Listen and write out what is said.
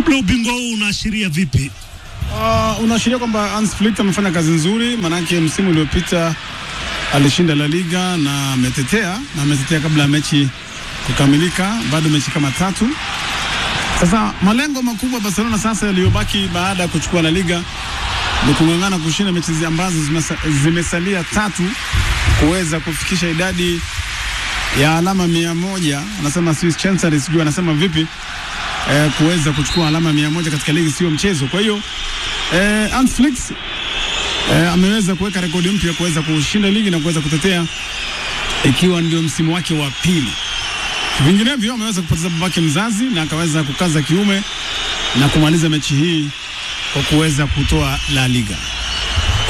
Labda ubingwa huu unaashiria vipi? Uh, unaashiria kwamba Hans Flick amefanya kazi nzuri, maanake msimu uliopita alishinda La Liga na ametetea na ametetea kabla ya mechi kukamilika, bado mechi kama tatu. Sasa malengo makubwa Barcelona sasa yaliyobaki baada ya kuchukua La Liga ni kung'ang'ana kushinda mechi zi- ambazo zimesa, zimesalia tatu kuweza kufikisha idadi ya alama mia moja. Anasema Swiss Chancery, sijui anasema vipi eh, kuweza kuchukua alama mia moja katika ligi sio mchezo. Kwa hiyo eh, Hans Flick eh, ameweza kuweka rekodi mpya kuweza kushinda ligi na kuweza kutetea ikiwa ndio msimu wake wa pili. Vinginevyo ameweza kupoteza babake mzazi na akaweza kukaza kiume na kumaliza mechi hii kwa kuweza kutoa La Liga.